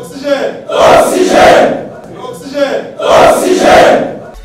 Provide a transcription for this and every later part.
Oxygène Oxygène Oxygène Oxygène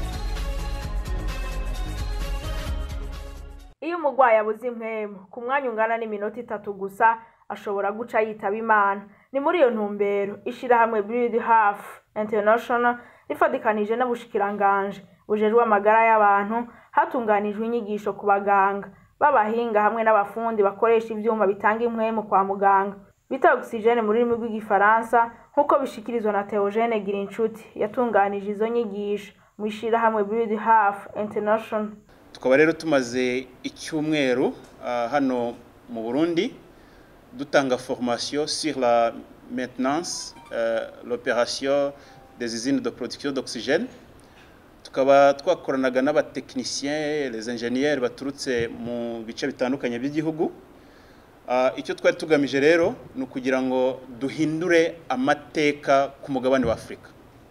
iyo umurwayi abuze impwemu ku mwanya ungana n'iminota itatu gusa ashobora guca yitaba imana ni muri iyo ntumbero ishirahamwe Breed Half International rifatikanije n'ubushikiranganje bujejwe amagara y'abantu hatunganijwe inyigisho ku baganga b'abahinga hamwe n'abafundi bakoresha ivyuma bitanga impwemu kwa muganga bita oxygene mu rurimi rw'igifaransa nk'uko bishikirizwa na Theogene Girinshuti yatunganije izo nyigisho mu ishirahamwe Breed Half International tukaba rero tumaze icyumweru ah, hano mu burundi dutanga formation sur la maintenance euh, l'opération des usines de production d'oxygène tukaba twakoranaga n'abatekinisiens les ingénieurs baturutse mu bice bitandukanye by'igihugu Ah, icyo twari tugamije rero ni ukugira ngo duhindure amateka ku mugabane wa afurika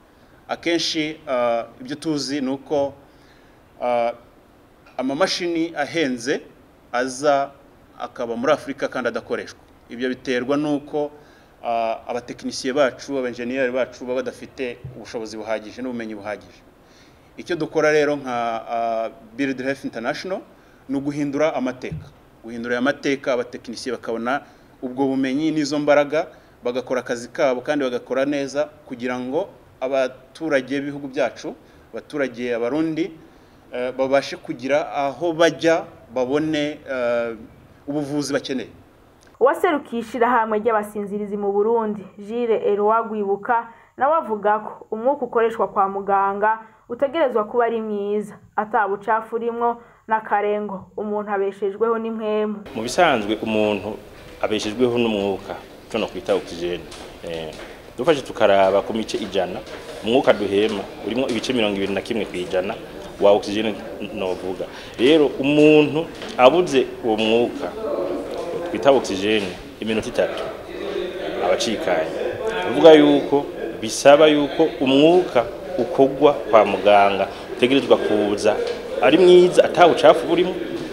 akenshi ah, ibyo tuzi ni uko ah, amamashini ahenze aza akaba muri afurika kandi adakoreshwa ibyo biterwa n'uko ah, abatekinisiye bacu abenjeniyeri bacu baba badafite ubushobozi buhagije n'ubumenyi buhagije icyo dukora rero nka ah, Build Health International ni uguhindura amateka guhindura aya mateka abatekinisiye bakabona ubwo bumenyi n'izo mbaraga bagakora akazi kabo kandi bagakora neza kugira ngo abaturage b'ibihugu byacu abaturage abarundi eh, babashe kugira aho bajya babone eh, ubuvuzi bakeneye uwaserukiye ishirahamwe ry'abasinzirizi mu burundi jire erowa gwibuka nawe avuga ko umwuka ukoreshwa kwa muganga utegerezwa kuba ari mwiza ata bucafu urimwo n'akarengo umuntu abeshejweho n'impwemu mu bisanzwe umuntu abeshejweho n'umwuka cyo no kwita oxygene eh dufashe tukaraba ku mice ijana umwuka duhema urimo ibice mirongo ibiri na kimwe ku ijana wa oxygene novuga rero umuntu abuze uwo mwuka twita oxygene iminota itatu abacikanye tuvuga yuko bisaba yuko umwuka ukogwa kwa muganga utegerezwa kuza ari mwiza atawucafu burimo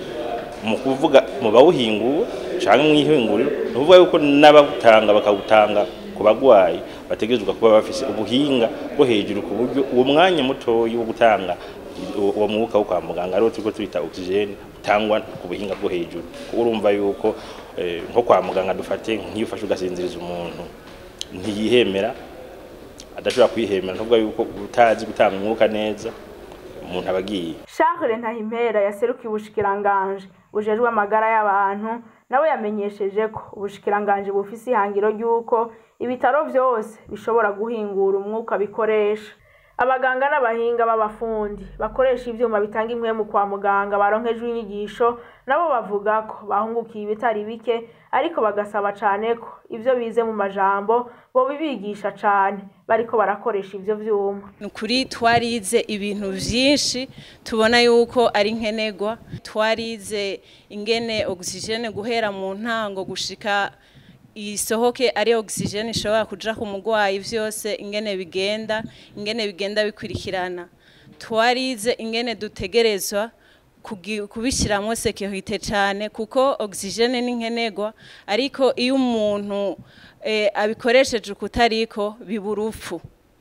mu kuvuga mu bawuhingura cyangwa mu ihinguriro ni ukuvuga yuko n'abawutanga bakawutanga ku bagwayi bategerezwa kuba bafise ubuhinga bwo hejuru ku buryo uwo mwanya mutoyi wo gutanga uwo mwuka wo kwa muganga ariwo turiko twita oxygene utangwa ku buhinga bwo hejuru kuko urumva yuko eh, nko kwa muganga dufate nk'iyo ufashe ugasinziriza umuntu ntiyihemera adashobora kwihemera ntuvuga yuko utazi gutanga umwuka neza umuntu aba agiye Charles Ntahimpera yaserukiye ubushikiranganje bujejwe amagara y'abantu nawe yamenyesheje ko ubushikiranganje bufise ihangiro ry'uko ibitaro vyose bishobora guhingura umwuka bikoresha abaganga n'abahinga b'abafundi bakoresha ivyuma bitanga impwemu kwa muganga baronkejwe inyigisho nabo bavuga ko bahungukiye ibitari bike ariko bagasaba cane ko ivyo bize mu majambo bobibigisha cane bariko barakoresha ivyo vyuma ni ukuri twarize ibintu byinshi tubona yuko ari nkenerwa twarize ingene ogisijene guhera mu ntango gushika isohoke ari ogisijene ishobora kuja ku murwayi vyose ingene bigenda ingene bigenda bikurikirana twarize ingene dutegerezwa kugi- kubishyiramo sekirite cyane kuko ogisijene ni nkenerwa ariko iyo umuntu eh, abikoresheje ukutariko biba urupfu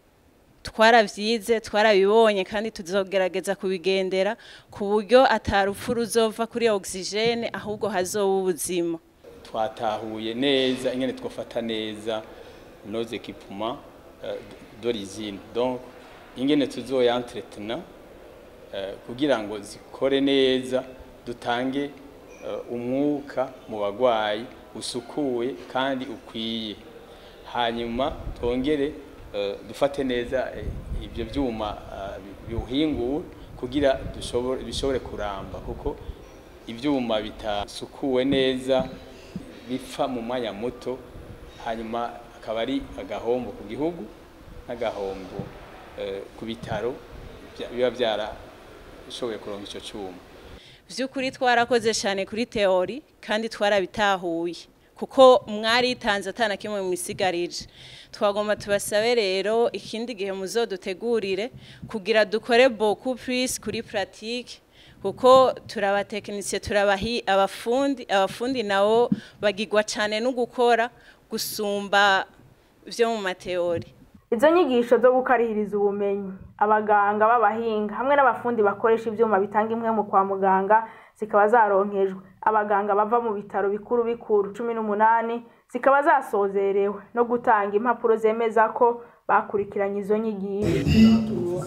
twarabyize twarabibonye kandi tuzogerageza kubigendera ku buryo atarupfu ruzova kuri ogisijene ahubwo hazoba ubuzima twatahuye neza ingene twafata neza nos équipements euh, d'origine donc ingene tuzoyentretina euh, kugira ngo zikore neza dutange uh, umwuka mu bagwayi usukuye kandi ukwiye hanyuma twongere uh, dufate neza eh, ibyo byuma uh, biwuhingura kugira dushobore bishobore kuramba kuko ibyuma bitasukuwe neza bipfa mu mwanya muto hanyuma akaba ari agahombo ku gihugu n'agahombo eh, ku bitaro bya- biba byarashoboye kuronka icyo cyuma by'ukuri twarakoze cyane kuri teori kandi twarabitahuye kuko mwaritanze atana kimwe mu isigarije twagomba tubasabe rero ikindi gihe muzodutegurire kugira dukore beaucoup plus kuri pratique kuko turabatekinisiye turabahi abafundi abafundi nabo bagigwa cyane no gukora gusumba vyo mu mateori izo nyigisho zo gukarihiriza ubumenyi abaganga b'abahinga hamwe n'abafundi bakoresha ivyuma bitanga impwemu kwa muganga zikaba zaronkejwe abaganga bava mu bitaro bikuru bikuru cumi n'umunani zikaba zasozerewe no gutanga impapuro zemeza ko bakurikiranye izo nyigisho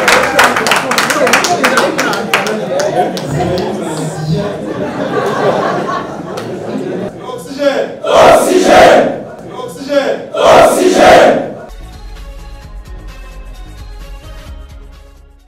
Thank you.